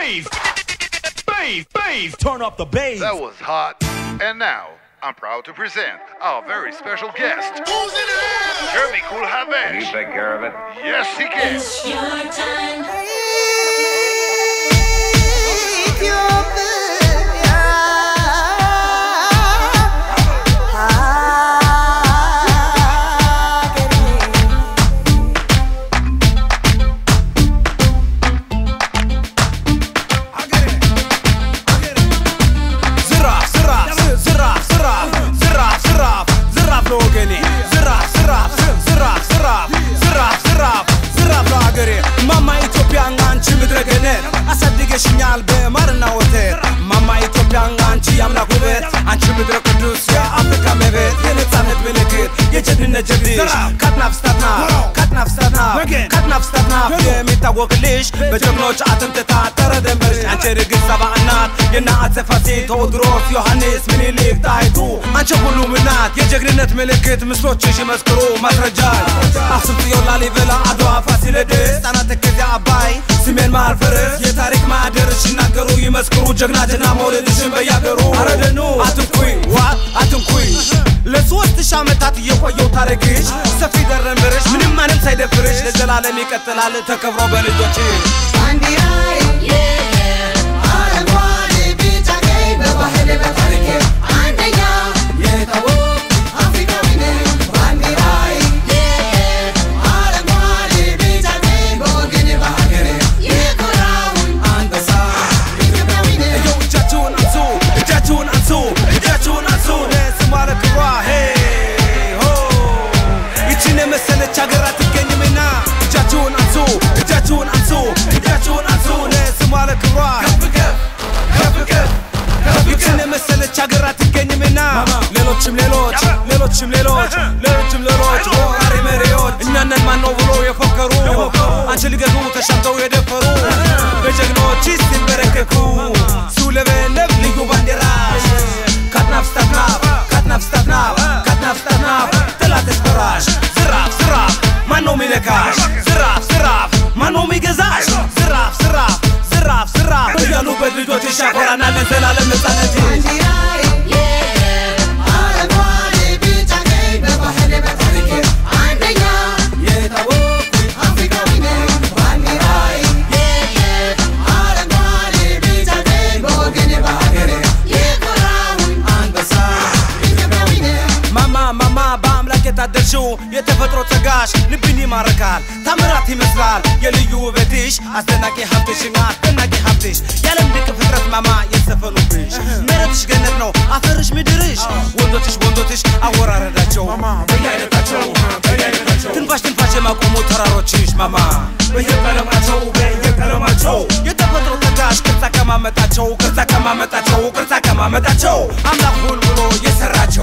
bass, bass, bass. Turn up the bass. That was hot. And now, I'm proud to present our very special guest. Who's in there? Jeremy Cool You Havesh. take care of it. Yes, he can. It's your time. ዝራፍ ዝራፍ ዝራፍ ዝራፍ ዝራፍ ዝራፍ ዝራፍ ለወገኔ ዝራፍ ዝራፍ ዝራፍ ዝራፍ ዝራፍ ዝራፍ ዝራፍ ለሀገሬ ማማ ኢትዮጵያን አንቺ ምድረ ገነት አሳድገሽኛል በማርና ወተት ማማ ኢትዮጵያን አንቺ የአምላክ ውበት አንቺ ምድረ ቅዱስ የአፍሪካ መቤት የነጻነት ምልክት የጀግንነት ጀግንሽ ካትናፍ ስታትናፍ ካትናፍ ስታትናፍ ካትናፍ ስታትናፍ የሚታወቅልሽ በጀግኖች አጥንት የታጠረ ደንበርሽ አንቺ ርግብ ሰባ እናት የነ አፄ ፋሲል ቴዎድሮስ ዮሐንስ ምኒልክ ጣይቱ አንቺ ሁሉም እናት የጀግንነት ምልክት ምስሎችሽ ይመስክሩ ማስረጃ አክሱም ጽዮን ላሊበላ አድዋ ፋሲለደስ ጣና ተከዜ አባይ ስሜን መሃል ፈረስ የታሪክ ማህደርሽ ይናገሩ ይመስክሩ ጀግና ጀግና መውለድሽን በያገሩ አረደኑ አትንኩኝ ዋ አትንኩኝ ለሶስት ሺህ ዓመታት እየቆየው ታሪክሽ ሰፊ ደረንበርሽ ምንም ማንም ሳይደፍርሽ ለዘላለም ይቀጥላል ተከብሮ በልጆችሽ አንበሳ እየው እጃችሁን አንሱ እጃችሁን አንሱ እጃችሁን አንሱ ለስሟ ለክብሯ ሄ ሆ ይችን የመሰለች ሀገር አትገኝምና እጃችሁን አንሱ እጃችሁን አንሱ እጃችሁን አንሱ ለስሟ ለክብሯ ከፍ ከፍ ከፍ ከፍ ከፍ ይችን የመሰለች ሀገር አትገኝምና ሌሎችም ሌሎች ሌሎችም ሌሎች ሌሎችም ሌሎች ወራሪ መሪዎች እኛነን ማነው ብሎ የፎከሩ አንቺ ሊገዙ ተሻምተው የደፈሩ በጀግኖች ሲንበረከኩ ሲውለበለብ ልዩ ባንዲራሽ ካትናፍ ስታትናፍ ካትናፍ ስታትናፍ ካትናፍ ስታትናፍ ጠላት ያስፈራሽ ዝራፍ ዝራፍ ማነው ሚነካሽ ዝራፍ ዝራፍ ማነው ሚገዛሽ ዝራፍ ዝራፍ ዝራፍ ዝራፍ እያሉበት ልጆችሽ ያኮራናል ለዘላለም ነጻነት ማማ ማማ በአምላክ የታደልሽው የተፈጥሮ ጸጋሽ ልብን ይማርካል ታምራት ይመስላል የልዩ ውበትሽ አስደናቂ ሀብትሽና አስደናቂ ሀብትሽ የዓለም ድንቅ ፍጥረት ማማ የዘፈኑብሽ መሬትሽ ገነት ነው አፈርሽ ምድርሽ ወንዶችሽ ወንዶችሽ አወራረዳቸው በየአይነታቸው ትንፋሽ ትንፋሽ የማቆሙ ተራሮችሽ ማማ በየቀለማቸው በየቀለማቸው የተፈጥሮ ጸጋሽ ቅርጻ ከማመጣቸው ቅርጻ ከማመጣቸው ቅርጻ ከማመጣቸው አምላክ ሁን ብሎ የሰራቸው